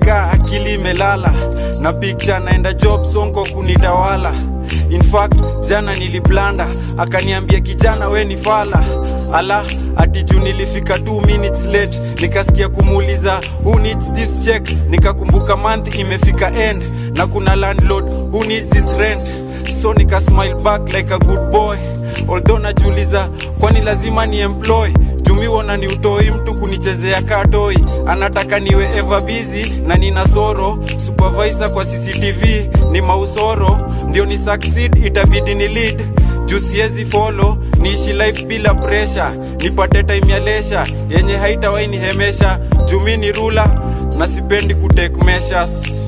nikaa akili imelala na picture naenda job sonko kunitawala in fact jana niliblanda akaniambia kijana we ni fala ala ati juu nilifika 2 minutes late nikasikia kumuuliza who needs this check nikakumbuka month imefika end na kuna landlord who needs this rent so nika smile back like a good boy although najiuliza kwani lazima ni employ jumiwona ni utoi mtu kunichezea katoi anataka niwe ever busy na nina soro supervisor kwa cctv ni mausoro ndio ni succeed itabidi ni lead juu siezi follow niishi life bila pressure nipate time ya lesha yenye haitawai nihemesha jumi ni rula na sipendi kutake measures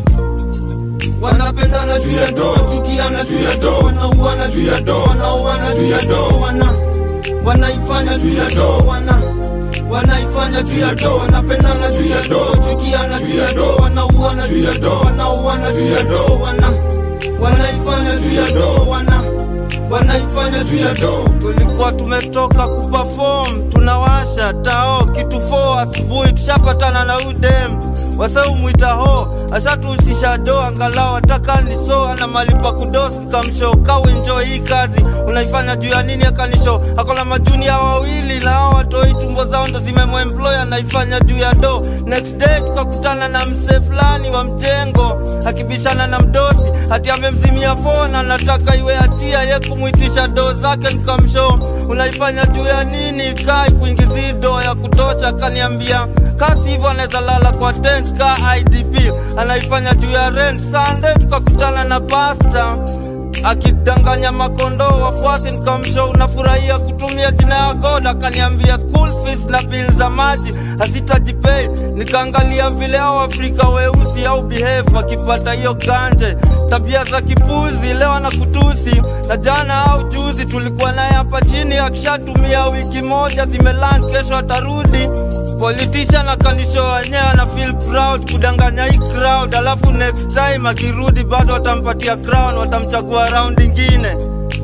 wanapendana juu ya do chukiana juu ya do wanauana juu ya do wanauana juu ya do wana wanaifanya juu ya do wana wanaifanya juu ya do wanapendana juu ya do chukiana juu ya do wanauana juu ya do wanauana juu ya do wana wanaifanya juu ya do wana wanaifanya juu ya do tulikuwa tumetoka kuperform tunawasha tao kitu 4 asubuhi tushapatana na udem waseumwita ho ashatutisha do angalau ataka niso ana malipa kudos nikamsho kawenjo hii kazi unaifanya juu ya nini akanisho akona majunia wawili na hao watoi tumbo zao ndo zimemwemploy anaifanya juu ya do next day tukakutana na msee fulani wa mjengo akibishana na mdosi hati amemzimia fona nataka iwe hatia ye kumwitisha do zake nikamsho unaifanya juu ya nini kai kuingizi do ya kutosha akaniambia kasi hivyo anaweza lala kwa tent ka idp anaifanya juu ya rent sunday tukakutana na pasta akidanganya makondoo wafuasi nikamsho unafurahia kutumia jina ya god akaniambia school fees na bill za maji hazitajipei nikaangalia vile hao afrika weusi au behave wakipata hiyo ganje tabia za kipuzi leo na kutusi na jana au juzi tulikuwa naye hapa chini akishatumia wiki moja zimeland kesho atarudi politician akanisho wenyewe ana feel proud kudanganya hii crowd alafu next time akirudi bado watampatia crown watamchagua round ingine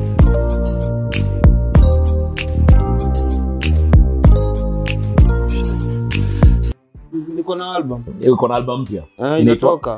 niko na album uko na album mpya eh, Inaitwa inatoka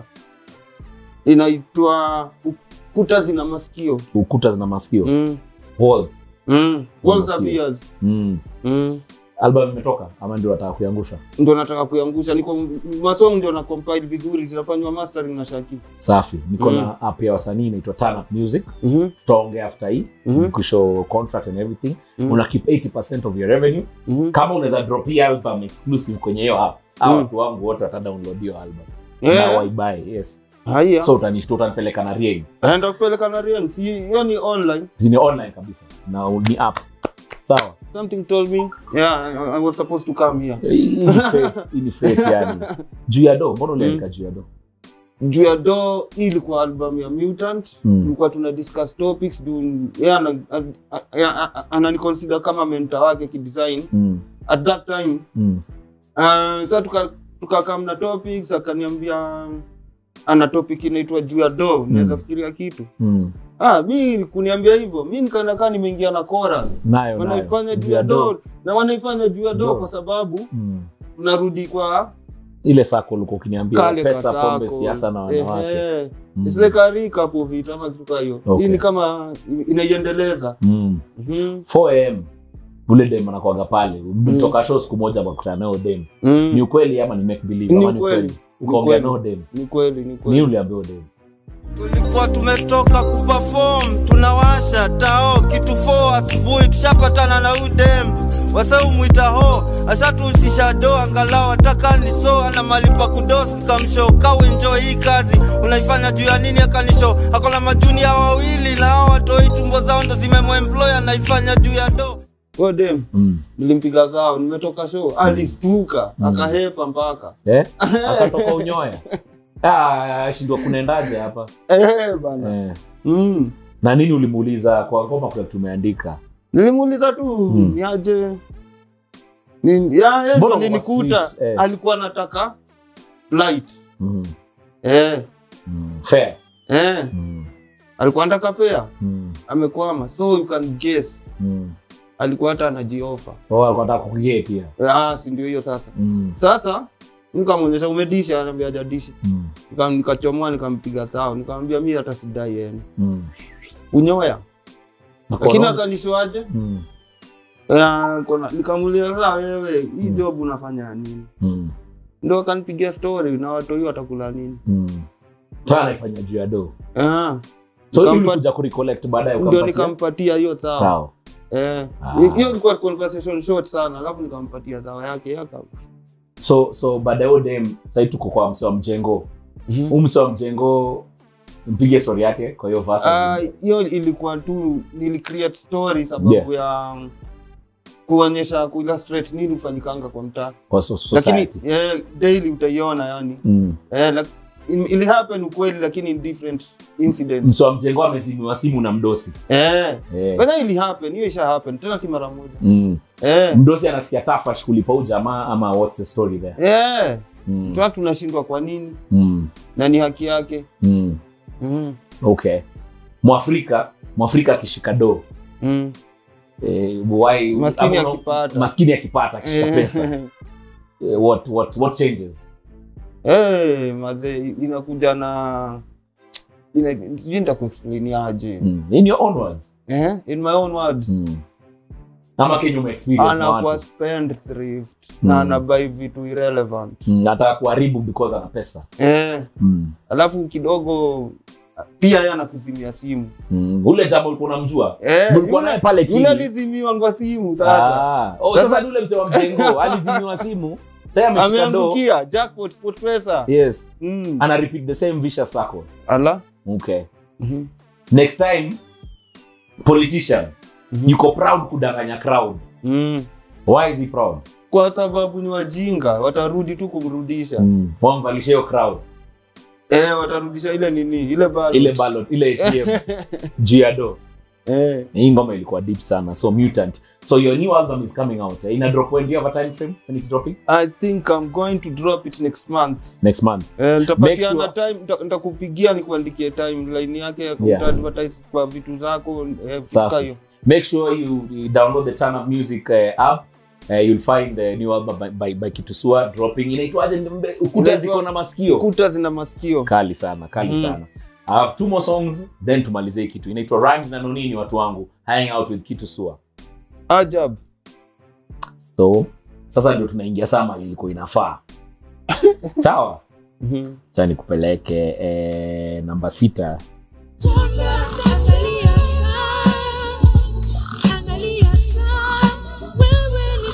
inaitwa kuta zina masikio ukuta zina masikio mm. walls mm. Walls of Masikio. Ears. mm. mm. album imetoka ama ndio wataka kuiangusha ndo nataka kuiangusha niko masong ndio na compile vizuri zinafanywa mastering na shaki safi niko Mm. na app ya wasanii inaitwa Turn Up music mm-hmm. tutaongea after hii Mhm. kushow contract and everything Mhm. una keep 80% of your revenue mm-hmm. kama unaweza drop hii album exclusive kwenye hiyo app au Mm. watu wangu wote watadownload hiyo album na yeah. waibuy yes haya so utanishtua utanipeleka na Rieng enda kupeleka na Rieng. Si hiyo ni online ni online kabisa na ni app sawa something told me yeah I, I was supposed to come here Hii ni fake, hii ni fake yani juu ya do mbona uliandika juu ya do juu ya do hii ilikuwa album ya mutant Mm. tulikuwa tuna discuss topics juu yeye ana- a- a- a- a- ananiconsider kama mentor wake kidesign mm. at that time Mm. uh, sa tuka tukakam na topics akaniambia ana topic inaitwa juu ya do naweza Mm. fikiria kitu Mm. ah mi kuniambia hivyo mi nikaenda kaa nimeingia na chorus nayo wanaifanya nayo juu ya do na wanaifanya juu ya do Do. kwa sababu mm. tunarudi kwa ile sako ulikuwa ukiniambia kale pesa kasako. pombe siasa na wanawake Ehe. Mm. It's like a recap of it ama kitu kaa hiyo Okay. hii ni kama inaiendeleza mm. Mhm. 4am ule dem anakuaga pale mtoka show siku moja akakutana nao dem Mm. ni ukweli ama ni make believe Ni ama ni ukweli. ukweli Ni ukaongea ukweli. nao dem ni kweli ni ni kweli ule ambao dem tulikuwa tumetoka kuperform tunawasha tao kitu 4 asubuhi tushapatana na udem waseumwita ho ashatutisha do angalau ataka niso ana malipa kudos nikamsho kawenjo hii kazi unaifanya juu ya nini akanisho akona majunia wawili na hao watoi tumbo zao ndo zimemwemploy anaifanya juu ya do dem mm. nilimpiga zao nimetoka show alistuka Mm. akahepa mpaka eh? akatoka unyoya ah, shindwa kunaendaje hapa eh, bana eh. mm. na nini ulimuuliza kwa ngoma kuna tumeandika nilimuuliza tu Mm. niaje Ni- ya, yeye Mbona ndo kwa nilikuta street, eh. alikuwa anataka flight mm. eh, mm. fair eh. mm. alikuwa anataka fea mm. amekwama so you can guess mm. alikuwa hata anajiofa oh, alikuwa anataka kukugie pia ah, si ndio hiyo sasa mm. sasa nikamwonyesha umedisha anaambia hajadisha Mm. Nika- nikachomoa nikampiga thao nikamwambia mi hata sidai yenu Mm. unyoya Na lakini corona- akanishoaje Mm. nikamulia saa wewe hii Mm. job unafanya nini Mm. ndo akanipigia story na watoi watakula nini Mm. Sasa anaifanya juu ya do Ah, so Nikampa- ili ulikuja kurecollect baadaye ndio ukampatia nikampatia hiyo thao sawa Eh, Ah. hiyo ilikuwa conversation short sana alafu nikampatia thao yake yaka so so baadaye huyo dem sahii tuko kwa mse wa mjengo huu mse wa mjengo mpige story yake kwa hiyo verse Ah, hiyo ilikuwa tu nilicreate story sababu ya um, kuonyesha kuillustrate nini hufanyikanga kwa mtaa kwa so- lakini society eh, daily utaiona yani mm. eh, like, in- ili happen ukweli lakini in different incidents mse wa mjengo amezimiwa simu na mdosi eh eh. but then ili happen hiyo isha happen tena si mara moja mm. eh mdosi anasikia tafash kulipa huu jamaa ama what's the story there eh mm. tuna tunashindwa kwa nini Mm. na ni haki yake Mm. mm. okay mwafrika mwafrika akishika do Mm. eh, why- Maskini ama- akipata. maskini akipata akishika pesa Eh, eh, what, what, what changes eh, mazee inakuja na ina- sijui nitakuexplain aje mm. in your own words eh? in my own words mm. ama kenye umeexperience na anakuwa watu spend thrift Mm. na anabai vitu irrelevant mm. nataka kuharibu because ana pesa eh, mm. alafu kidogo pia yeye anakuzimia simu mm. ule jamaa ulikuwa unamjua eh, Mlikuwa yule- naye pale yule chini alizimiwa kwa simu sasa Ah. Oh, Sasa- sasa ni ule mzee wa mjengo alizimiwa simu tayari ameshika do ameangukia jackpot sport pesa yes mm. ana repeat the same vicious circle ala okay Mhm. next time politician Mhm. yuko proud kudanganya crowd mm. why is he proud kwa sababu ni wajinga watarudi tu kumrudisha mm. wamvalisha hiyo crowd eh, watarudisha ile nini ile ballot. ile ballot ile ATM juu ya do eh. hii ngoma ilikuwa deep sana so mutant so your new album is coming out ina drop when do you have a time frame when it's dropping i think i'm going to drop it next month next month eh, nitapatiana Make time nita- nitakupigia nikuandikie timeline yake ya Yeah. kuadvertise kwa vitu zako eh, Safi. kufika hiyo make sure you, you download the turn up music uh, app Uh, you'll find the new album by, by, by kitusua dropping inaitwaje Mbe- ukuta Inaitwa- ziko na masikio kuta zina masikio kali sana kali Mm. sana I have two more songs then tumalize hii kitu inaitwa rhymes na nonini watu wangu hang out with kitusua ajab so sasa ndio tunaingia sama ilikuwa inafaa sawa Mhm. cha nikupeleke eh, namba sita Angalia saa, angalia saa, wewe ni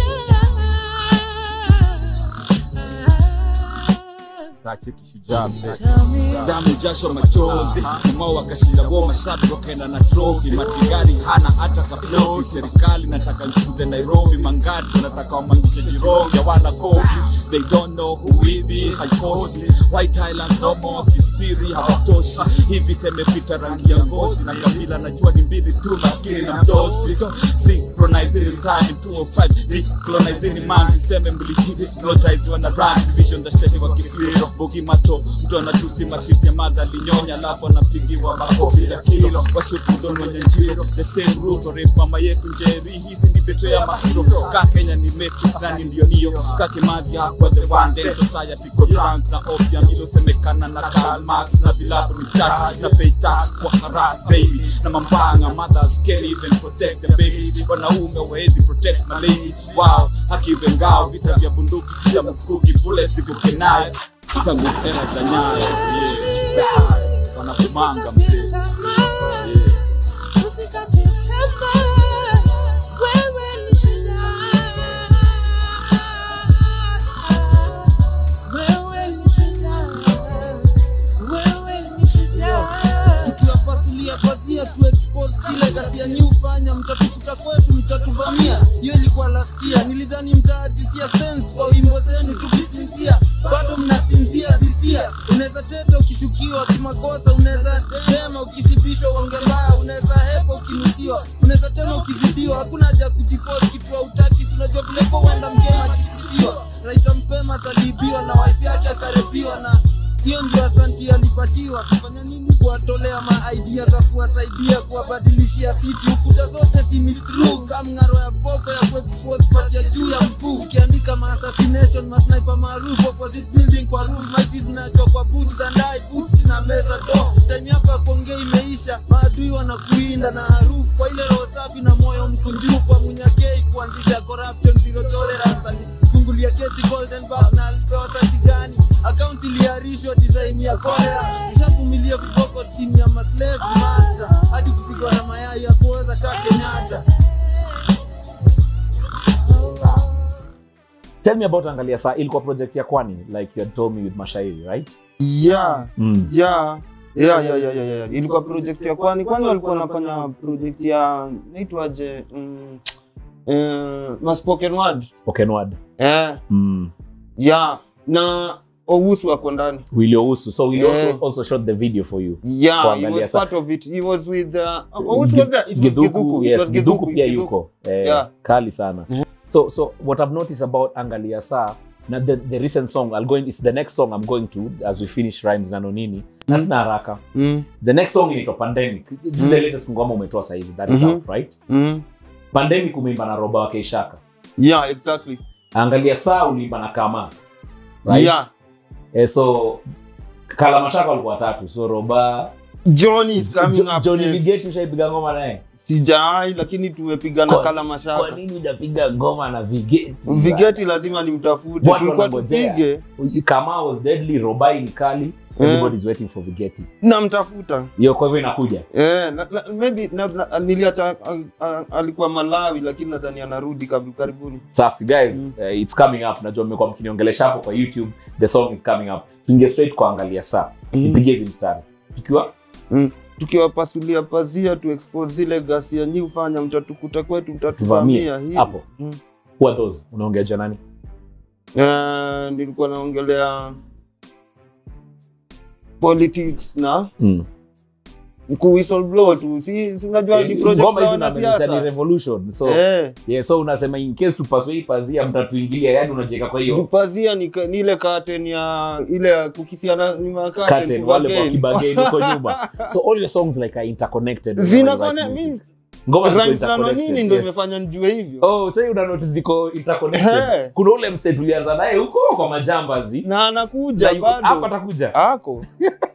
shujaa. sache kishujaa mzee Tell me damu jasho machozi kamao wakashinda wo mashabi wakaenda na trofi matigari hana hata kaplofi serikali nataka nchukuze nairobi mangati wanataka wamangishe jirongi hawana kofi they don't know who we be haikosi white islands no more sisiri hawatoshi hivi temepita rangi ya ngozi na kabila najua ni mbili tu maskini na mdosi so synchronizing time 205 decolonizing man tuseme mbiliki hypnotize wana run division za sheni wa kifiro bogi mato mtu anatusi matite madha alinyonya alafu anapigiwa makofi ya kilo washukudon wenye njiro the same root or mama yetu njeri hizi ni beto ya mahiro ka Kenya ni matrix nani ndio nio ka Kimathi hapo the one day society go drunk na opium ilosemekana na Karl Marx na vilabu ni church na pay tax kwa harass baby na mambanga mothers can't even protect the babies wanaume wawezi protect my lady wow haki bengao vita vya bunduki vya mkuki bullets zivuke nayo tangu era za nyayo yeah. wanakumanga mzee yeah. usikate tamaa, wewe ni shujaa. Wewe ni shujaa. Wewe ni shujaa. tukiwapasulia pazia tu expose zile ghasia nyi hufanya mtatukuta kwetu mtatuvamia hiyo ilikuwa lastia nilidhani mtaadisia sense kwa wimbo zenu tukisinzia bado mnasinzia dhisia unaweza teta ukishukiwa kimakosa unaweza tema ukishibishwa uonge mbaya unaweza hepa ukinusiwa unaweza tema ukizidiwa hakuna haja ya kujiforce kitu hautaki si unajua vile kwa uenda mgema akisifiwa naita mfema atadibiwa na wife yake akarepiwa na hiyo ndio asanti alipatiwa kufanya nini kuwatolea maidea za kuwasaidia kuwabadilishia fiti ukuta zote simitru kamng'aro ya boko ya kuexpose pati ya juu ya mkuu ukiandika maassassination masniper maarufu opposite building kwa roof maiti zinachwa kwa boots za ndai boots na meza do time yako ya kuongea imeisha maadui wanakuinda na harufu kwa ile roho safi na moyo mkunjufu wa munyakei kuanzisha corruption zero tolerance alifungulia kesi golden back na alipewa thati gani akaunti iliarishwa design ya kolera ishavumilia viboko chini ya maslave master hadi kupigwa na mayai ya kuoza kaa kenyatta tell me about angalia saa ilikuwa project ya kwani like you had told me with mashairi right yeah mm. yeah yeah yeah yeah yeah yeah ilikuwa project ya kwani kwani walikuwa wanafanya project ya naitwaje mm, eh, ma spoken word spoken word eh mm. yeah na Owusu wako ndani Willy Ousu. so Willy Yeah. also, also shot the video for you yeah he Kuangalia was sa- part of it he was with uh, Owusu was there? It was Githuku, Githuku. It yes, was Githuku pia Githuku. yuko eh, Yeah. kali sana so so what i've noticed about angalia saa na the, the recent song I'll go in, it's the next song i'm going to as we finish rhymes na nonini na sina haraka Mm, the next song inaitwa pandemic this is the latest ngoma umetoa saizi that is Mhm. out right mm. pandemic umeimba na roba wake ishaka yeah exactly angalia saa uliimba na kama right yeah eh, so kalamashaka walikuwa watatu so roba John is coming Jo- up Johnny next. Vigeti ushaipiga ngoma naye sijai lakini tumepigana Kwa- kala kwa mashaka nini hujapiga ngoma na Vigeti vigeti lazima nimtafute Watu tulikuwa wanangojea. tupige kama was deadly robai ni kali everybody's waiting for vigeti namtafuta hiyo kwa hivyo inakuja Eh, na, na, maybe na, na, niliacha a- a- alikuwa Malawi lakini nadhani anarudi kab- karibuni. safi guys uh, it's coming up najua mmekuwa mkiniongelesha hapo kwa youtube the song is coming up tuingie straight kuangalia saa nipige hizi mstari tukiwa Mm. Tukiwapasulia pazia tu expose zile ghasia nyi ufanya mtatukuta kwetu tuvamie mtatuvamia hivi. hapo Mm. who are those unaongea jua nani Eh, nilikuwa naongelea politics na mm. ku whistleblow tu si si unajua ni project ngoma za hizi unamaanisha ni wanasiasa. revolution so Eh, yeah, so unasema in case tupaswe hii pazia mtatuingilia yani unajiweka kwa hiyo pazia ni, ka- ni ile curtain ya ile ya kukisiana nyuma ya curtain, curtain wale kubagain. wakibageni huko nyuma so all your songs like are interconnected with Zina how you write connect- music. mimi- ngoma ziko Rhymes na interconnected, nini ndo yes. imefanya nijue hivyo oh sasa una notice ziko interconnected Hey. kuna ule mse tulianza naye huko kwa majambazi na na anakuja yuko- hapa bado atakuja ako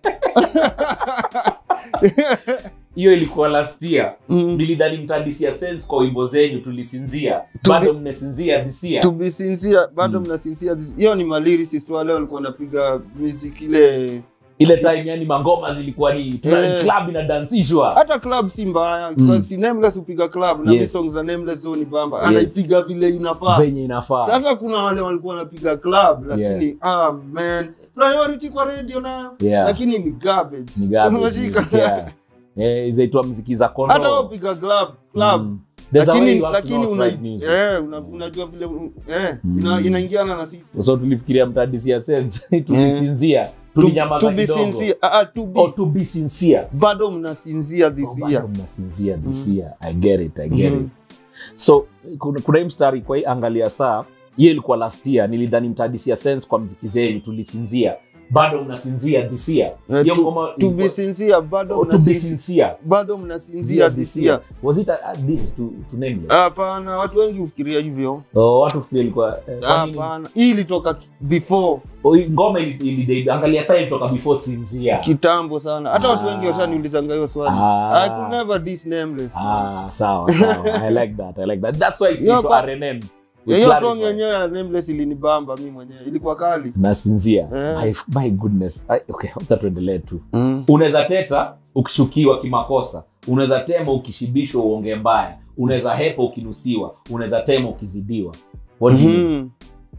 hiyo ilikuwa last year Mm. nilidhani mtadisia sense kwa wimbo zenyu tulisinzia To bado be- mmesinzia this year to be sincere bado Mm. mnasinsia hiyo ni malyricist wale walikuwa wanapiga music ile ile time yani mangoma zilikuwa ni tuna- Eh. club inadansishwa hata club si mbaya Mm. mm. si nameless upiga club na Yes. yes. songs za nameless zoni bamba Yes. anaipiga vile inafaa venye inafaa sasa kuna wale walikuwa wanapiga club lakini Yeah. ah man priority kwa radio nayo Yeah. lakini ni garbage ni garbage Unashika? music, yeah. Eh, zaitwa mziki za kondo hata wapiga club club Mm. There's a way lakini you have to lakini know how to una, write music. eh, una, unajua vile eh, Mm. ina, inaingiana na sisi so tulifikiria mtadisia sense tulisinzia tulinyamaza to be kidogo sincere ah, ah, to be or to be sincere bado mnasinzia this Oh, bado year mnasinzia this Mm. year i get it i get Mhm. it so kuna, kuna hii mstari kwa hii angalia saa hiyo ilikuwa last year nilidhani mtadisia sense kwa mziki zenyu tulisinzia bado mnasinzia this year Eh, Hiyo to, ngoma to be ilikuwa- sincere bado oh, to be mnasinzia sincere bado mnasinzia this year was it a, a this to, to nameless hapana watu wengi hufikiria hivyo oh, watu fikiri ilikuwa eh, kwa nini? hapana hii ilitoka before Oh, hii ngoma ili- ili- angalia saa ilitoka before sinzia kitambo sana hata watu wengi Ah. washaniulizanga hiyo swali Ah. i could never diss nameless ah sawa sawa i like that i like that that's why it's Hiyo into kwa- RNN We hiyo clarify. song yenyewe ya nameless ilinibamba mi mwenyewe ilikuwa kali nasinzia Eh. my, my goodness I, okay hata tuendelee tu unaweza teta ukishukiwa kimakosa unaweza tema ukishibishwa uonge mbaya unaweza hepa ukinusiwa unaweza tema ukizidiwa What do you mean? Mhm.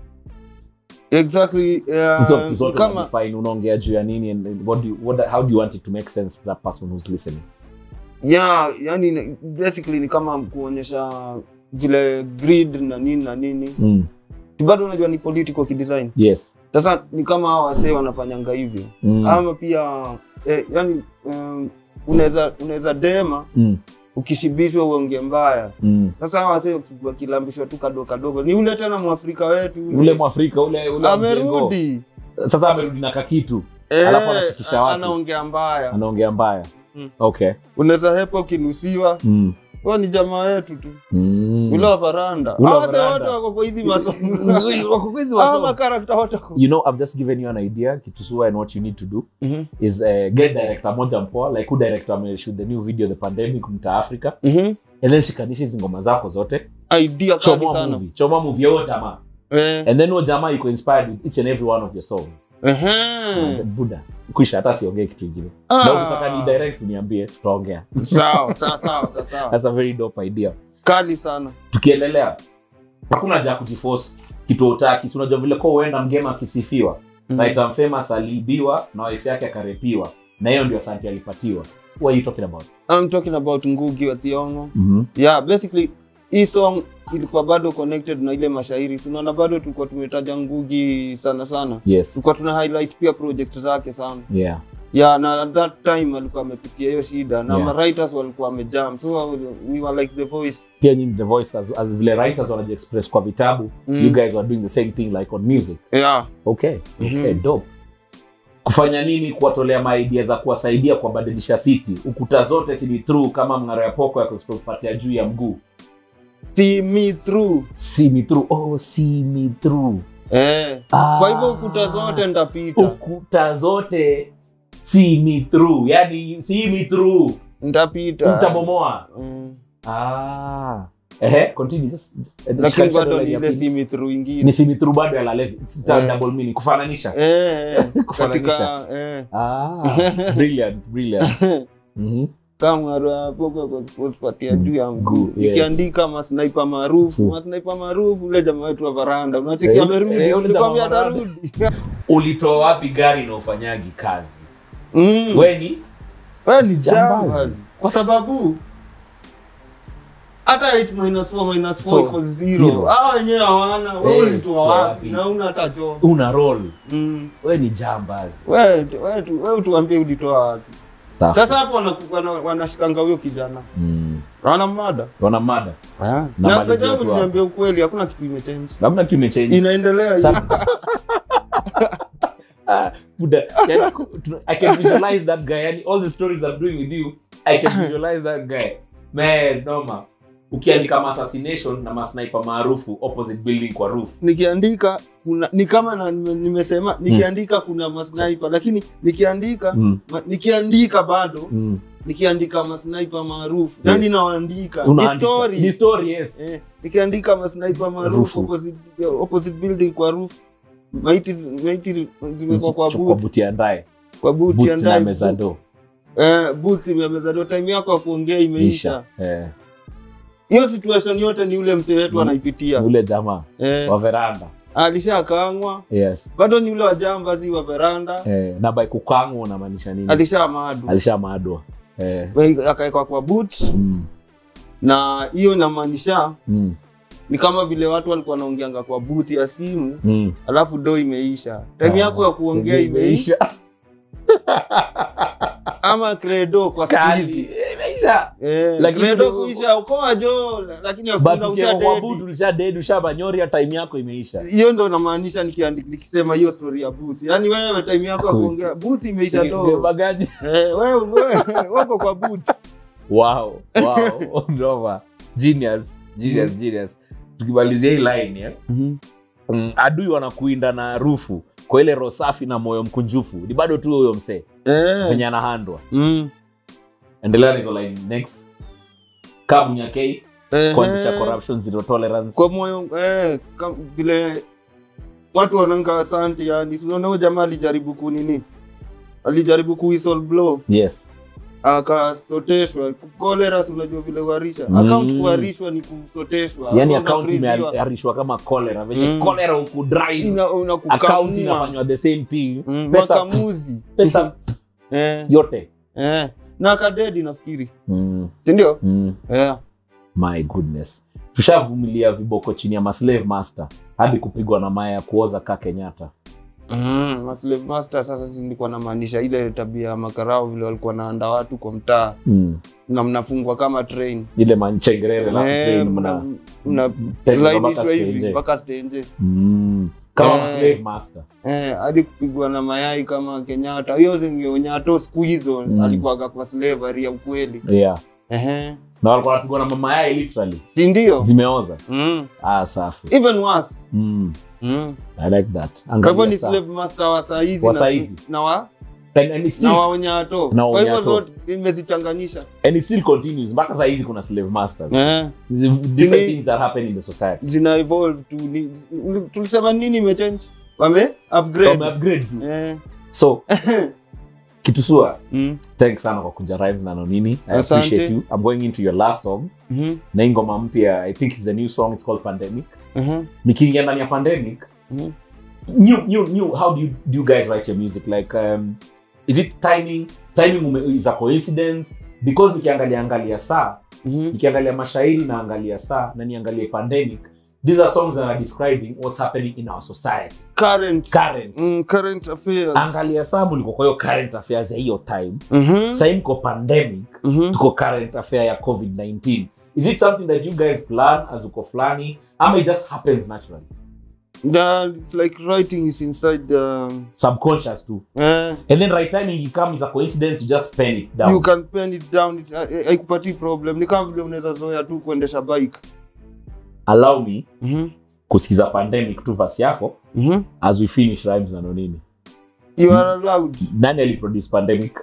exactly uh, Hizo vitu zote kama unadefine, unaongea juu ya nini and- and what do you, what, how do you want it to make sense to that person who's listening yeah yani ni- basically ni kama kuonyesha vile grid na nini na nini mm. bado unajua ni political kidesign yes sasa ni kama hawa wasee wanafanyanga hivyo mm. ama pia eh, yani um, unaweza unaweza dema Mm. ukishibishwa uonge mbaya Mm. sasa hawa wasee waki- wakilambishwa tu kadogo kadogo ni ule tena mwafrika wetu ule mwafrika ule ule wa mjengo. amerudi sasa amerudi na kakitu Eh, alafu anashikisha watu anaongea mbaya anaongea mbaya Mm. okay unaweza hepa ukinusiwa mm. huwa ni jamaa yetu tu Mm. ule wa varanda Ule wa Hawa sasa varanda. wote wako kwa hizi masomo Wako kwa hizi Hawa masomo. makarakta wote wako you know i've just given you an idea kitusua and what you need to do Mhm, is uh, get director moja mpoa like who director ameshoot the new video the pandemic mta africa mhm. and then shikanisha hizi ngoma zako zote idea kali chomoa sana movie chomoa movie ya huyo jamaa Eh, and then huyo jamaa iko inspired with each and every one of your songs ehe. buda kwisha hata siongee kitu ingine Ah. na ukitaka ni direct niambie tutaongea sawa sawa sawa sawa, sawa that's a very dope idea kali sana tukiendelea hakuna haja ya kujiforce kitu utaki si unajua vile kwa uenda mgema akisifiwa Mm. mm. Titan famous aliibiwa na wife yake akarepiwa na hiyo ndio asanti alipatiwa what are you talking about I'm talking about Ngugi wa Thiong'o mm yeah basically hii song ilikuwa bado connected na ile mashairi Si unaona bado tulikuwa tumetaja Ngugi sana sana yes tulikuwa tuna highlight pia project zake sana yeah yeah na at that time alikuwa amepitia hiyo shida na Yeah. ma writers walikuwa wamejam so we were like the voice pia nyinyi the voice as, as vile writers wanajiexpress kwa vitabu Mm. you guys were doing the same thing like on music yeah okay okay Mhm. dope kufanya nini kuwatolea maidia za kuwasaidia kuwabadilisha city ukuta zote si ni through kama mng'aro ya poko ya kupatia juu ya mguu see me through see me through oh see me through eh ah. kwa hivyo ukuta zote ndapita ukuta zote see me through yani see me through ndapita utabomoa Mm. ah ehe continue just, just lakini shikanisha bado dola ni ya ile pili. see me through ingine ni see me through bado ya lalezi sita Eh. double meaning kufananisha eh eh, Kufananisha. katika eh ah brilliant brilliant mhm kama rapoka kwa kupatia juu ya mguu Mguu, yes. ikiandika masnaipa maarufu Mm. masnaipa maarufu ule jamaa wetu wa varanda unachekia Eh, amerudi eh, ule ulikwambia jamaa wa varanda. atarudi ulitoa wapi gari na ufanyagi kazi Mm. weni Wewe ni Jambazi. jambazi kwa sababu hata 8 minus 4 minus 4 equals Zero. 0 hawa wenyewe hawana wewe Eh, ulitoa toa wapi wapi? na una hata jo una roll Mm. we ni jambazi wewe wewe tu- wewe tuambie ulitoa wapi Safi. sasa hapo wanaku- wana- wanashikanga huyo kijana Mm. wana mada wana mada na Namalizia pesa tu yangu hapo. niambia ukweli hakuna kitu imechange labda tu imechange inaendelea hivi. Sa- Ah, Buddha, yani, tu- I can visualize that guy. Yani, all the stories I'm doing with you, I can visualize that guy. Man, noma. Ukiandika ma assassination na masniper maarufu opposite building kwa roof. nikiandika kuna ni kama na, nime- nimesema nikiandika kuna masniper lakini nikiandika Mm. ma, nikiandika bado Mm. nikiandika masniper maarufu yani Yes. naandika ni Unaandika. story Ni story, yes. eh, nikiandika masniper maarufu Rufu. opposite, opposite building kwa roof maiti maiti zimekuwa kwa Kwa boot buti ya ndaye. kwa boot ya Boots na ndani meza do. eh boot imemeza ndo time yako ya kuongea imeisha Isha. Eh. hiyo situation yote ni ule mzee wetu Mm. anaipitia Yule jamaa eh, wa veranda. alishakangwa Yes. bado ni ule wa jambazi wa veranda Eh, na by kukangwa unamaanisha nini? alishamadu Alishamadwa. Eh. akawekwa kwa boot Mm. na hiyo inamaanisha Mm. ni kama vile watu walikuwa wanaongeanga kwa booth ya simu Mm. alafu do imeisha time Ah, yako ya kuongea imeisha ama credo kwa siku Kali. hizi Imeisha. eh, Lakini credo ule- kuisha ukoa jo lakini But hakuna ukiwa usha kwa dedi budu ulisha dead ushabanyoria time yako imeisha hiyo ndo namaanisha nikiandi- nikisema hiyo story ya booth yaani wewe time yako ya Kweli. kuongea booth imeisha do bagaji eh, wewe wewe wako kwa booth wow wow Ndova. genius genius genius tukimalizia hii line eh? mm, adui wanakuinda na rufu kwa ile roho safi na moyo mkunjufu ni bado tu huyo msee eh. venye anahandwa mm. endelea na hizo line next kamunyakei Eh, kuanzisha corruption zero tolerance kwa moyo eh, kam- vile watu wananga asante yani Si unaona huyo jamaa alijaribu kunini alijaribu ku whistle blow yes akasoteshwa kolera si unajua vile kuharisha Mm. account kuharishwa ni kusoteshwa yani Hapo akaunti unafreeziwa. imearishwa kama cholera venye Mm. cholera ukudrive Ina- unakukamua. akaunti inafanywa the same thing Mm, pesa, makamuzi pesa eh, yote eh. na kadedi nafikiri mm, sindio mm. eh. my goodness tushavumilia viboko chini ya maslave master hadi kupigwa na maya ya kuoza ka kenyatta mm. ma slave master sasa si nilikuwa namaanisha ile tabia ya makarao vile walikuwa naanda watu kwa mtaa mm. na mnafungwa kama train ile manchengerere alafu Eh, train mna- mna mna- Tena lainishwa mpaka hivi stage. mpaka stenje mm. kama Eh. slave master eh, hadi kupigwa na mayai kama Kenyatta. Hiyo zingeonyato siku hizo Mm. alikuwaga kwa slavery ya ukweli. yeah Ehe. na walikuwa wanapigwa na mama yai literally Si ndio? zimeoza Mm. ah safi Even worse. mm. Mm. i like that Kwa hivyo Angalia ni saa. slave master wa saa hizi Wa na- saa hizi. na wa and, and, it still, na waonyato. Na Kwa hivyo waonyato. zote nimezichanganyisha. and it still continues mpaka saa hizi kuna slave masters Eh. different Zini- things that happen in the society Zina evolve tu. Ni- Tulisema nini imechange? Wame upgrade. Wame upgrade tu. Eh. so kitusua Mm. thanks sana kwa kuja rhymes na nonini i Asante. appreciate you i'm going into your last song Mhm. na hii ngoma mpya i think is a new song it's called pandemic Mhm. nikiingia ndani ya pandemic Mhm. new, new, new, how do you, do you guys write your music like um, is it timing timing ume, is a coincidence because nikiangalia angalia saa Mhm. nikiangalia mashairi na angalia saa na niangalie pandemic these are songs that are describing what's happening in our society Current. current Mm, current affairs. angalia saa mliko kwa hiyo current affairs ya hiyo time Mhm. sahii mko pandemic Mhm. tuko current affair ya covid-19 is it something that you guys plan as uko fulani ama it just happens naturally That it's like writing is inside the subconscious too eh, and then right timing you come is a coincidence you just pen it down you can pen it down it- eh, haikupatii problem ni kama vile unaweza zoea tu kuendesha bike allow me Mhm. kusikiza pandemic tu vasi yako Mhm. as we finish rhymes na nonini you are allowed nani aliproduce pandemic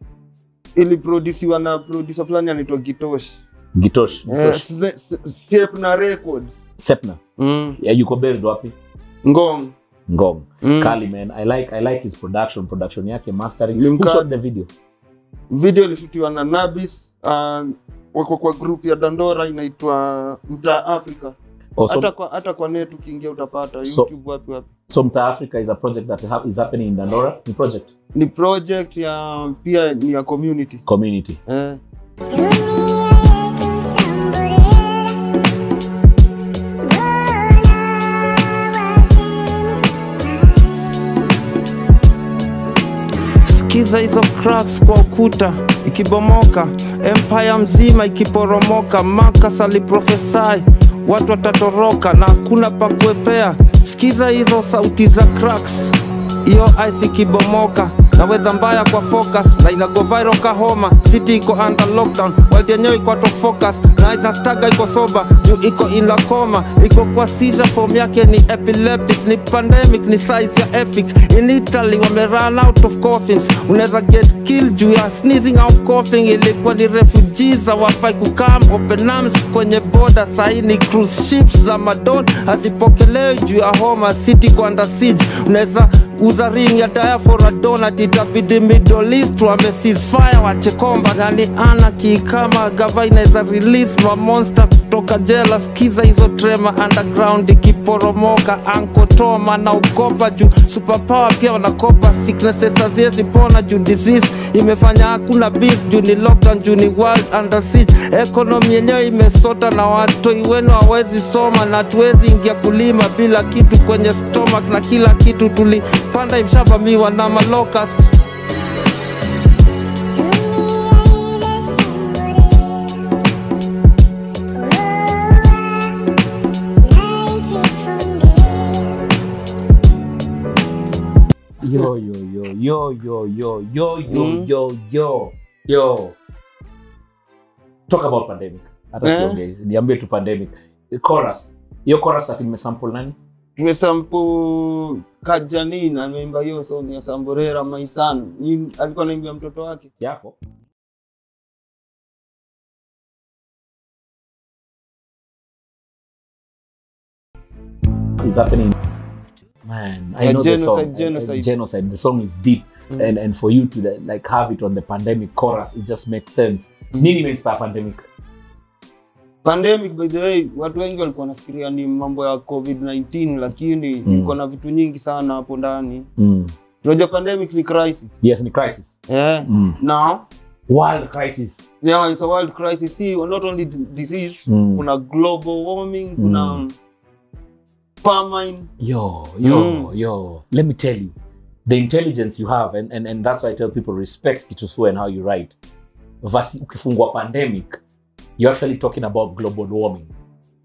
iliprodusiwa na producer fulani anaitwa gitosh gitosh eh, Gitosh. Sle- S- step na records sepna mm. yeah, yuko based wapi ngong ngong Mm. kali man i like i like his production production yake mastering Ni who mka- shot the video video ilishutiwa na nabis uh, wako kwa group ya dandora inaitwa mtaa africa oh, so, hata kwa, hata kwa net ukiingia utapata So- youtube wapi wapi so mta africa is a project that ha- is happening in dandora ni project ni project ya pia ni ya community community eh. Sikiza hizo cracks kwa ukuta ikibomoka, empire mzima ikiporomoka. Marcus aliprofesai watu watatoroka na hakuna pa kuepea. Sikiza hizo sauti za cracks, hiyo ice ikibomoka na wedha mbaya kwa focus na inago viral kahoma city iko under lockdown world yenyewe iko out of focus na inastaga iko soba juu iko in la coma iko kwa seizure form yake ni epileptic ni pandemic ni size ya epic in Italy wame run out of coffins unaweza get killed juu ya sneezing au coughing ilikuwa ni refugees hawafai kukam open arms kwenye border sahi ni cruise ships za madon hazipokelewi juu ya homa city iko under siege unaweza uza ring ya daya for a donut itabidi middle east wame ceasefire wache komba nani ana kikama gava inaweza release ma monster kutoka jela skiza hizo trema underground ikiporomoka ankotoma na ukopa juu superpower pia wanakopa sicknesses haziwezi pona juu disease imefanya hakuna bis juu ni lockdown juu ni world under siege economy yenyewe imesota na watoi wenu hawezi soma na tuwezi ingia kulima bila kitu kwenye stomach na kila kitu tulipanda imshavamiwa na malocust yo yo yo yo yo yo yo yo Mm. yo yo yo talk about pandemic hata Eh? siongei niambie tu pandemic chorus hiyo chorus ati nimesample nani tumesampu kajanina ameimba hiyo song ya samborera maisan Ni- alikuwa anaimbia mtoto wake yako is happening man i Yeah, know the genocide, song genocide. genocide the song is deep Mm. and and for you to like have it on the pandemic chorus it just makes sense nini imeinspire pandemic pandemic by the way watu wengi walikuwa wanafikiria ni mambo ya covid-19 lakini Mm. iko na vitu nyingi sana hapo ndani mm. tunajua pandemic ni crisis yes ni crisis yeah. mm. now world crisis yeah, it's a world crisis see not only the disease Mm. kuna global warming kuna Mm. famine yo yo Mm. yo let me tell you the intelligence you have and, and, and that's why i tell people respect kitusu and how you write Vasi, ukifungua pandemic you're actually talking about global warming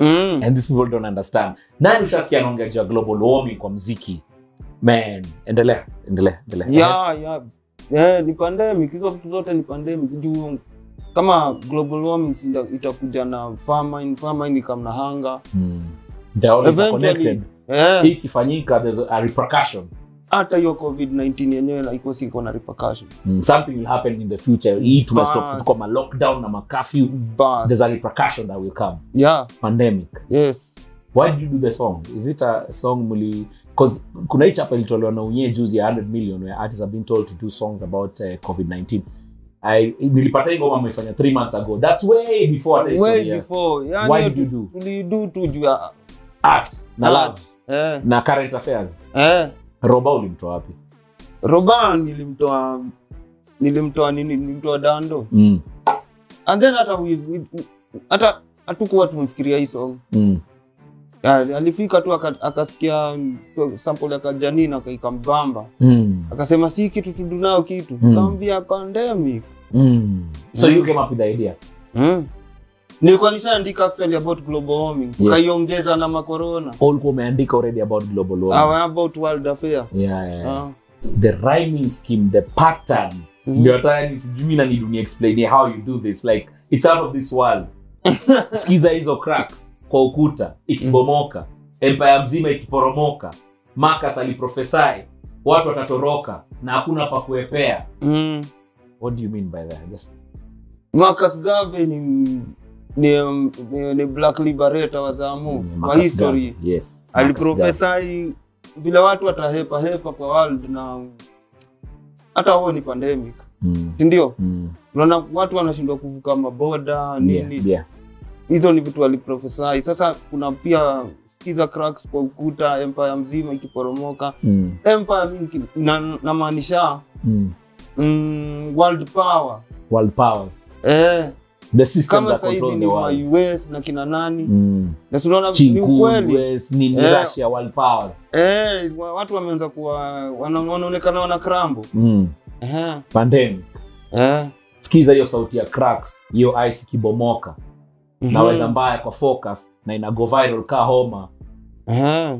mm. and these people don't understand nani ushasikia anaongea juu ya global warming kwa mziki man endelea endelea endelea ya ya eh, ni pandemic hizo vitu zote ni pandemic juu kama global warming si ita- itakuja na famine famine ikam na hanga Hmm. They're all Eventually, interconnected eh, hii ikifanyika there's a repercussion hata hiyo covid-19 yenyewe na iko siko na repercussion mm. something will happen in the future hii tumestop Bas. tuko ma lockdown na ma curfew Bas. there's a repercussion that will come yeah pandemic yes why did you do the song is it a song muli cause kuna hii chapa ilitolewa na unye juzi ya 100 million where artists have been told to do songs about uh, covid-19 I, nilipata hii ngoma amefanya 3 months ago that's way before hata way historia. before Why yani did you do? tulidu tu juu ya art na art. love eh na current affairs eh roba ulimtoa wapi roban nilimtoa nilimtoa nini nilimtoa dando mm. and then hata we, we, hata hatukuwa tumfikiria hii song Mm. Ya, alifika tu aka- akasikia so, sample ya kajanini akaikambamba Mm. akasema si kitu tudunao kitu Mm. kaambia pandemic Mm. so Mm. you came up with the idea mm. nilikuwa nishaandika actually about global warming tukaiongeza na makorona Au ulikuwa umeandika already about global warming Our about world affair yeah, yeah, yeah. Ah. the rhyming scheme the pattern Mm. ndio hata ni sijui mi nani dunia explain how you do this like it's out of this world skiza hizo cracks kwa ukuta ikibomoka empire mzima ikiporomoka Marcus aliprofesai watu watatoroka na hakuna pa kuepea mm. what do you mean by that just Marcus Garvey ni, ni, ni, ni black liberator wa Zamu Mm, kwa Marcus history Garvey, yes Marcus Garvey. aliprofesai vile watu watahepa hepa kwa world na hata huo ni pandemic Mm, si ndio mm, unaona watu wanashindwa kuvuka maboda nini yeah, yeah. hizo ni vitu aliprofesai sasa kuna pia skiza cracks kwa ukuta empire mzima ikiporomoka Mm, empire mingi na- namaanisha mm. mm, world power world powers eh, the systems kama that sahizi control ni the ma world US na kina nani mm. na si unaona ni Chinku, ukweli US, nini Eh. Russia, world powers eh, wa- watu wameanza kuwa wana- wanaonekana wana krambo mm. eh, pandemic eh. skiza hiyo sauti ya cracks hiyo ice ikibomoka mhm, na weather mbaya kwa focus na ina go viral ka homa eh.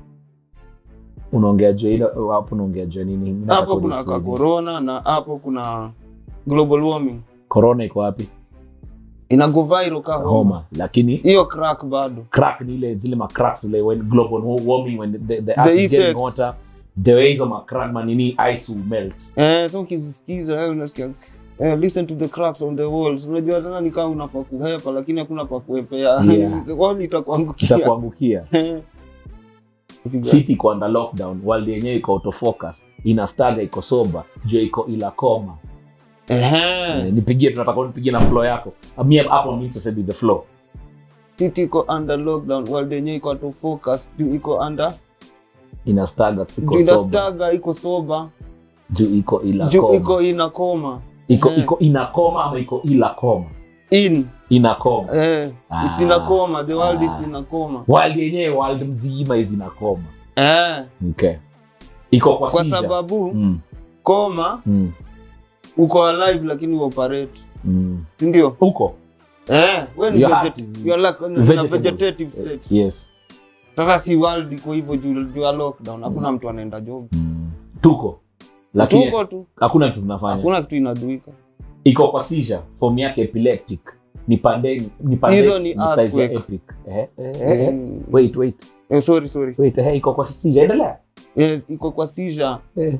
unaongea juu ile hapo unaongea juu nini Nataka hapo kuna kuexplain. ka corona na hapo kuna global warming corona iko wapi ina go viral ka homa homa lakini hiyo crack bado crack ni ile zile macracks zile when global warming when the, the earth The is getting effects. hotter the way hizo macrack manini ice will melt eh, so ukizisikiza eh, unasikia eh, listen to the cracks on the walls unajua tena ni kama unafaa kuhepa lakini hakuna pa kuepea Yeah. wall itakuangukia itakuangukia Eh. city iko under lockdown world yenyewe iko autofocus inastaga iko soba juu iko ila koma Ehe. Eh, nipigie tunataka unipigie na flow yako Ah, mi hapo I'm interested with the flow city iko under lockdown world yenyewe iko to focus juu iko under inastaga iko juu soba inastaga iko soba juu iko ila juu koma iko ina koma iko Eh. iko inakoma ama iko ila koma in inakoma eh, it's Ah. ina koma the world Ah. is ina koma world yenyewe world mzima izinakoma eh, okay iko kwa, kwa seizure. sababu mm, koma mm, uko alive lakini uoperate mm. si ndio huko eh, we ni Your veget- heart is you are like in a vegetable. vegetative state yes sasa si world iko hivyo juu juu ya lockdown hakuna mtu anaenda job mm. tuko lakini tuko tu hakuna kitu tunafanya hakuna kitu inaduika iko kwa seizure form yake epileptic ni pande ni pande Hizo ni size ya earthquake. epic eh, eh, eh. Mm. wait wait eh, sorry sorry wait eh, iko kwa seizure endelea eh, iko kwa seizure eh.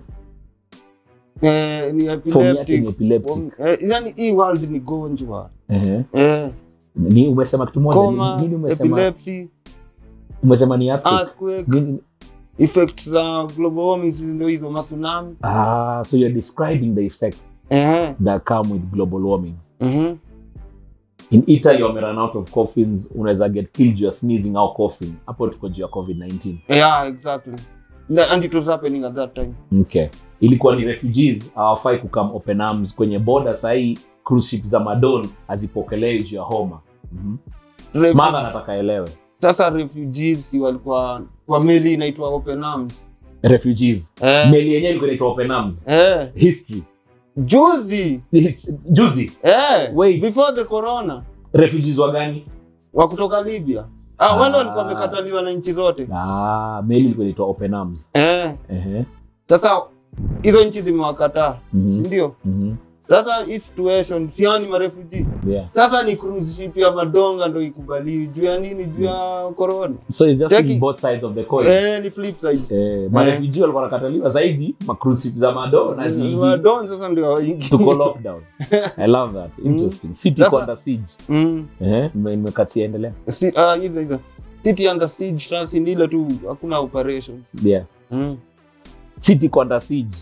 eh, ni form yake ni epileptic epileptic Form- eh, yani hii world ni gonjwa eh. eh, ni umesema kitu moja coma nini umesema epilepsy umesema ni earthquake earthquake Nini- effects za global warming ndio hizo matsunami ah so you're describing the effects eh, that come with global warming mhm. in italy wame run out of coffins unaweza get killed you are sneezing au coughing hapo tuko juu ya covid-19 yeah exactly Na- and it was happening at that time okay ilikuwa ni refugees hawafai kukam open arms kwenye border sahii cruise ship za madon hazipokelewi juu ya homa mm Refu- madha anataka elewe sasa refugees si walikuwa kwa meli inaitwa open arms refugees eh, meli yenyewe ilikuwa inaitwa open arms eh, history juzi juzi eh, Wait. before the corona refugees wa gani wa kutoka libya ah, wale Ah. walikuwa wamekataliwa na nchi zote ah, meli ilikuwa inaitwa open arms eh. Ehe. sasa hizo nchi zimewakataa Mhm. sindio Mhm. sasa hii situation siao ni marefuji Yeah. sasa ni cruise ship ya madonga ndo ikubaliwi juu ya nini juu ya corona so it's just Cheki. seeing both sides of the coin eh, ni flip side eh, marefugee walikuwa wanakataliwa saizi macruise za mado na zingi madon sasa ndio waingi tuko lockdown i love that interesting city Sasa- iko under siege mm. Ehe, nime- nimekatia endelea si, ah, hizo hizo city under siege sasa ni ile tu hakuna operations yeah mm. city iko under siege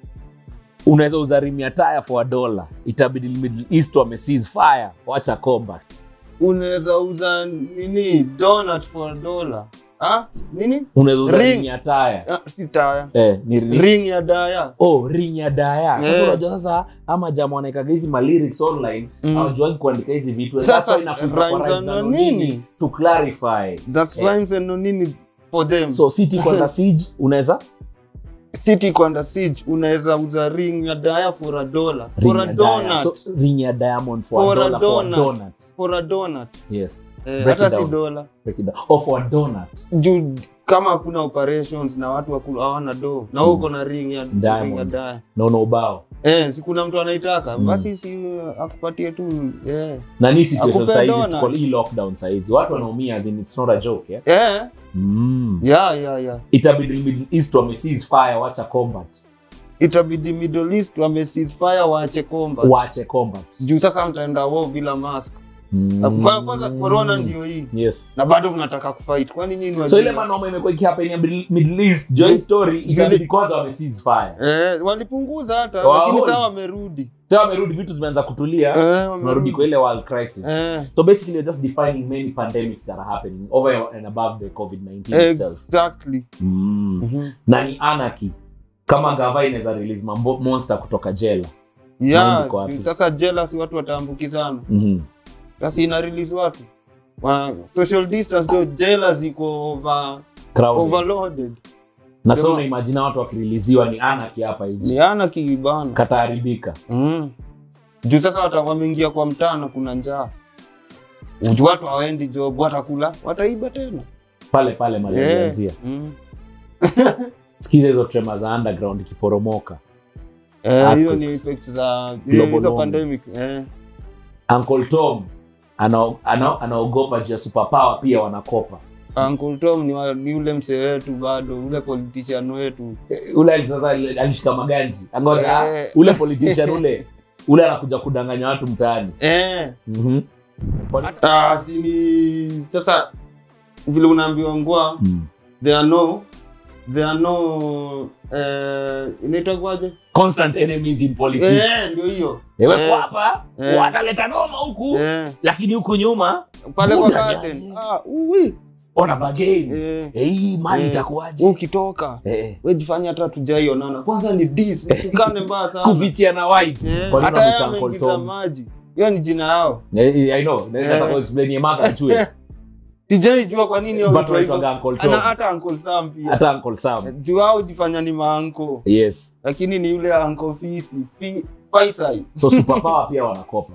unaweza uzarimia taya for a dollar itabidi middle east wame cease fire wacha combat unaweza uza nini donut for a dollar ah nini unaweza Ring. uzarimia taya ah, si taya eh, ni ring. ring ya daya oh ring ya daya sasa Eh. unajua sasa ama jamaa wanaekaga hizi malyrics online Mm. hawajuagi kuandika hizi vitu Sasa, That's why inakuja kwa rhymes rhymes za za nini? nonini to clarify that's Eh. rhymes and no nini for them so city iko under siege unaweza city iko under siege unaweza uza ring ya daya for a dollar for ring a ya daya. donut So, ring ya diamond for, For a a dollar for a donut. donut for a donut yes eh, Break it hata si down. dola break it down oh for a donut juu kama hakuna operations na watu waku- hawana do na wewe uko na ring ya Diamond. ring ya daya naona ubao eh, si kuna mtu anaitaka Mm. basi si uh, akupatie tu eh. na ni situation Akupe saizi donut. tuko hii lockdown saizi watu wanaumia as in it's not a joke yeah? Eh, mm. ya ya ya itabidi middle east wame cease fire wacha combat itabidi middle east wame ceasefire waache combat waache combat juu sasa mtaenda war bila mask mm. Kwa- kwanza corona ndio hii yes na bado mnataka kufight kwani nyinyi so wajinga? ile manoma imekuwa ikihappen ya Middle- middle east join story itabidi kwanza wame cease fire eh, walipunguza hata Wow. lakini sasa wamerudi sasa wamerudi vitu zimeanza kutulia eh, tunarudi wamerudi kwa ile world crisis eh, so basically you're just defining many pandemics that are happening over and above the covid-19 itself exactly mm. Mhm. na ni anarchy kama gava inaweza release mambo monster kutoka jela yeah, Mind iko wapi? sasa jealous watu wataambukizana mm-hmm. sasa ina release watu wa, social distance ndio jela ziko over, overloaded na so Ndio. unaimajina watu wakiriliziwa ni anarchy hapa hivi ni ana kibana kataharibika mm. juu sasa wata- wameingia kwa mtaa na kuna njaa Juu watu hawaendi job watakula wataiba tena pale pale Eh, malianzia mm. sikiza hizo trema za underground ikiporomoka Eh, hiyo Earthquakes. ni effects za Global hizo warming. pandemic eh. uncle tom ana- ana- anaogopa juu ya superpower pia wanakopa Uncle Tom ni, wa, ni ule msee wetu bado ule politician wetu Eh, ule ali- sasa ali- alishika maganji angoja Eh. ule politician ule ule anakuja kudanganya watu mtaani eh. Mhm. ah, si ni sasa vile unaambiwa ngwa Mm. there are no there are no eh, inaitwa kwaje constant enemies in politics eh, ndio hiyo ewe Eh. kwa hapa Eh. wanaleta noma huku eh. lakini huku nyuma pale kwa Buda garden gani? ah, uwi ona bageni eh. Eh, hii mali Eh. itakuwaje ukitoka Eh. wejifanya hata tujaionana kwanza ni dis tukane mbaya sana kufichia na white Eh, Kwa nini hata yeye wanamuita Uncle ameingiza Tom? maji hiyo ni jina yao Eh, eh, I know. Naweza Eh. taka kuexplain ya maka achue. sijaijua kwa nini hao But huitwa hivyo. wanaitwaga Uncle Tom. Ana hata Uncle Sam pia Hata Uncle Sam. juu hao jifanya ni maanko Yes. lakini ni yule anko fisi fi, Faisal. So superpower pia wanakopa.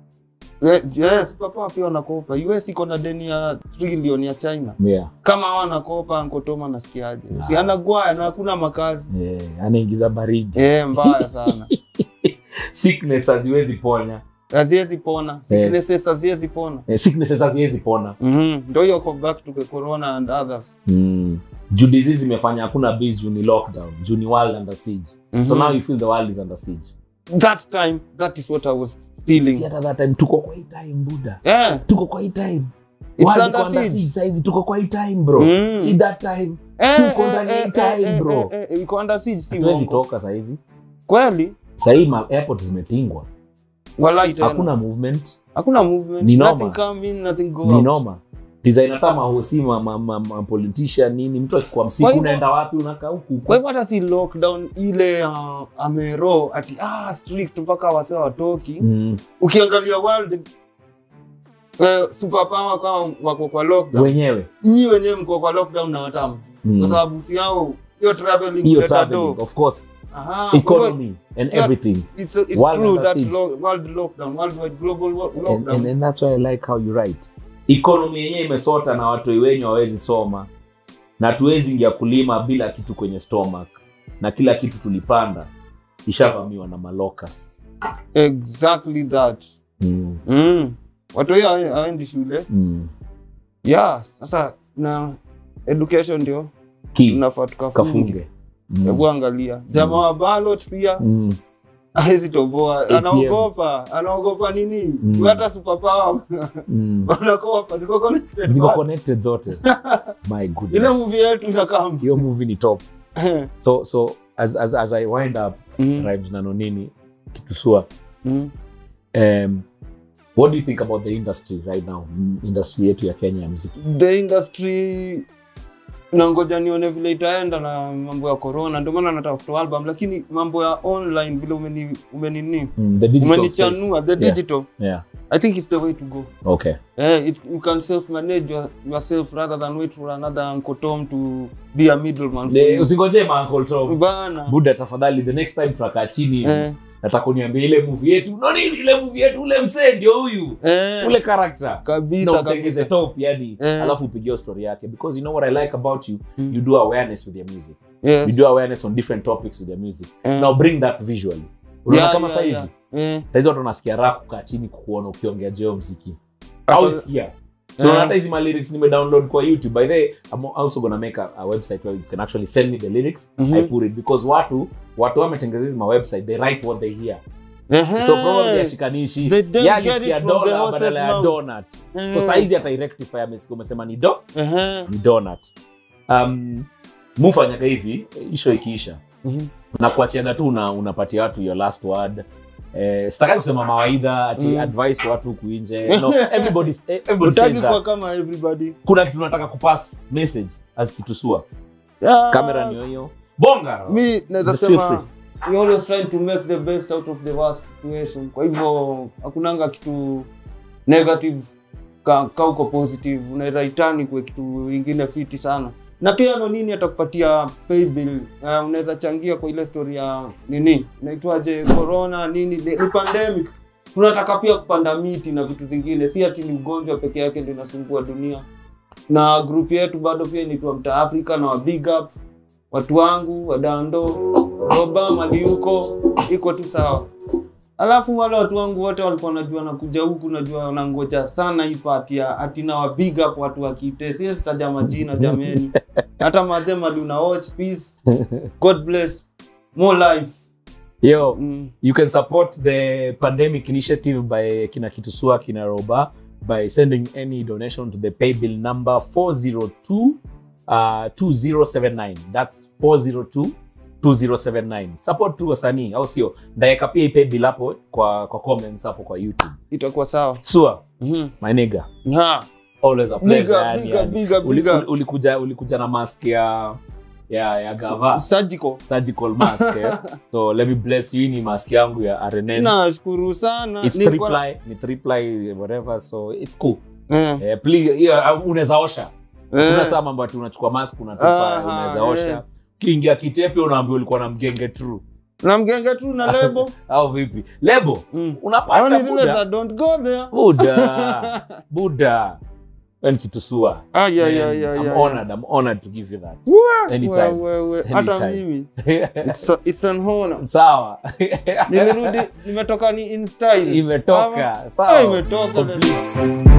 Ye- yes papa pia wanakopa us iko na deni ya trillion ya china Yeah. kama hawa wanakopa Uncle Tom anasikiaje si anagwaya na hakuna makazi Eh, anaingiza baridi. eh mbaya sana Sickness haziwezi ponya. haziwezi pona sicknesses haziwezi pona Eh, sicknesses haziwezi pona. Mhm. ndo hiyo go back to the corona and others Mm. Juu disease imefanya hakuna biz juu ni lockdown. Juu ni world under siege. So Mhm. now you feel the world is under siege. that time that is what i was Si feeling hata that time tuko kwa hii time buda. yeah Tuko kwa hii time. It's World under iko under siege. siege saizi tuko kwa hii time bro. Mm. Si that time. Eh, Tuko eh, ndani ya eh, hii time, eh, bro. eh, eh, iko under siege si Hatuwezi uongo. toka saizi. kweli Sahii ma airport zimetingwa. walai tena Hakuna movement. hakuna movement Ni noma. nothing come in nothing go ni out noma design hata mahosi ma, ma, ma, ma politician nini mtu akikuwa Kwa msiku hivyo- unaenda wapi unakaa huku kwa hivyo hata si lockdown ile uh, amero ati ah strict mpaka wase watoki mm. ukiangalia world eh, superpower kama wako kwa lockdown wenyewe nyi wenyewe mko kwa lockdown na watamu Mm. kwa sababu si yao hiyo traveling hiyo kuleta traveling do of course aha kwa hivyo economy and Yeah. everything it's, it's World true under that siege. lo, world lockdown worldwide global wo- and, lockdown and, and that's why i like how you write ikonomi yenyewe imesota na watoi wenyu hawawezi soma na tuwezi ingia kulima bila kitu kwenye stomach na kila kitu tulipanda ishavamiwa na malokas exactly that mm. mm. watu hiyo hawe- hawaendi shule mm. yeah sasa na education ndio ki tunafaa tukafunge kafunge mm. hebu angalia jamaa wa ballot pia mm. hawezi toboa ATM. anaogopa anaogopa nini Mm. hata superpower mm. wanakopa ziko connected ziko bado. connected zote my ile goodness movie yetu inakam hiyo movie ni top so so as, as, as i wind up rhymes na nonini kitusua um, what do you think about the industry right now Mm, industry yetu ya kenya ya mziki the industry nangoja nione vile itaenda na mambo ya corona ndio maana nataka kutoa album lakini mambo ya online vile umeni umenini mm, the digital umenichanua space. the digital yeah i think it's the way to go okay Eh, it, you can self manage your, yourself rather than wait for another Uncle Tom to be a middleman for The- you. usingoje ma Uncle Tom bana buda tafadhali the next time tutakaa chini hivi eh, nataka uniambia ile movie yetu no nini ile movie yetu ule msee ndio huyu eh, ule character kabisa na utengeze kabisa top yani Eh. alafu upigie story yake because you know what i like about you Mm. you do awareness with your music yes. you do awareness on different topics with your music Eh. now bring that visually unaona Yeah, kama yeah, saizi yeah. Eh, saizi watu wanasikia raha kukaa chini kukuona ukiongea jeo mziki au Asa- isikia so Eh. unaona hata hizi ma lyrics nime download kwa youtube by the way i'm also gonna make a, a website where you can actually send me the lyrics Mhm. i put it because watu watu wametengeza hizi ma website they write what they hear Ehe. so probably ashikanishi They don't ya get it alisikia from the dola horse's badala ya mouth. donut Eh. so saizi atairectify amesikia umesema ni do Ehe. ni donut um, mufanyaga hivi isho ikiisha Mhm. na kuachiaga tu una, unapatia watu your last word eh, sitaki kusema mawaidha ati Mm. advice kwa watu huku nje no, everybody, everybody Hutaki says kuwa that. kama everybody kuna kitu tunataka kupass message as kitusua Ah, kamera niyo hiyo bonga mi naweza Just feel sema we always trying to make the best out of the worst situation kwa hivyo hakunanga kitu negative ka, ka uko positive unaweza itani kwa kitu ingine fiti sana na pia no nini atakupatia pay bill uh, unaweza changia kwa ile story ya nini inaitwaje corona nini the, ni pandemic tunataka pia kupanda miti na vitu zingine si ati ni ugonjwa peke yake ndio inasumbua dunia na group yetu bado pia inaitwa mta africa na wa big up watu wangu wadando roba maliuko iko tu sawa alafu wale watu wangu wote walikuwa najua nakuja huku najua wanangoja sana hii pati ya ati na wa big up watu wakite siwezi taja majina jameni hata madhe mali una watch peace god bless more life yo mm. you can support the pandemic initiative by kina kitusua kina roba by sending any donation to the pay bill number 402 uh, 2079 that's 402 2079 support tu wasanii au sio ndaeka pia hii pay bill hapo kwa kwa comments hapo kwa youtube itakuwa sawa sua mm-hmm. my nigga ha. always a Big pleasure up, yani, big up, yani. big up, Uli- big up. uli- ulikuja ulikuja na mask ya ya ya gava surgical surgical mask eh? so let me bless you Hii ni mask yangu ya rnn nashukuru sana it's Nilikuwa- three ply ni three ply whatever so it's cool Eh, eh, please yeah, unaweza osha eh. kuna saa mambo ati unachukua mask unatupa Aha, unaweza eh. osha kiingia kitepe unaambia ulikuwa na mgenge true na mgenge tu na lebo au vipi lebo mm. unapata Haoni zile za buda don't go there buda buda Wewe ni kitusua Ah, yeah, Man, yeah, yeah, I'm yeah, honored I'm honored to give you that Wah, Anytime. we- we- we. hata Anytime. mimi it's, a, it's an honor sawa nimerudi nimetoka ni in style imetoka Ama- sawa Ah, imetoka Complete.